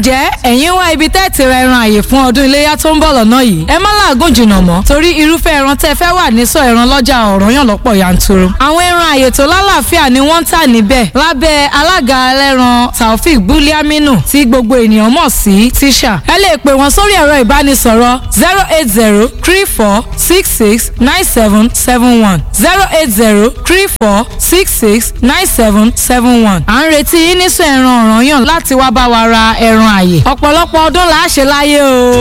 ǹjẹ́ ẹ̀yin wá ibi tẹ́ ti ra ẹran àyè fún ọdún iléyà tó ń bọ̀ lọ́nà yìí ẹ má làágùn jìnnà mọ́ torí irúfẹ́ ẹran tẹ́ fẹ́ wà ní sọ ẹran lọ́jà Ọ̀rànyàn lọ́pọ̀ yanturu àwọn ẹran àyè tó lálàáfíà ni wọ́n ń tà níbẹ̀ lábẹ́ alága ẹlẹ́ran Taofik Buliaminu tí gbogbo ènìyàn mọ̀ sí tíṣà ẹ lè pè wọ́n sórí ẹ̀rọ ìbánisọ̀rọ̀ zero eight zero three four six six nine seven seven one zero eight zero three four six six nine seven seven one à ń retí yín nísọ ẹran Ọ̀rànyàn láti wá bá wa ra ẹran àyè ọ̀pọ̀lọpọ̀ ọdún là á ṣe láyé o.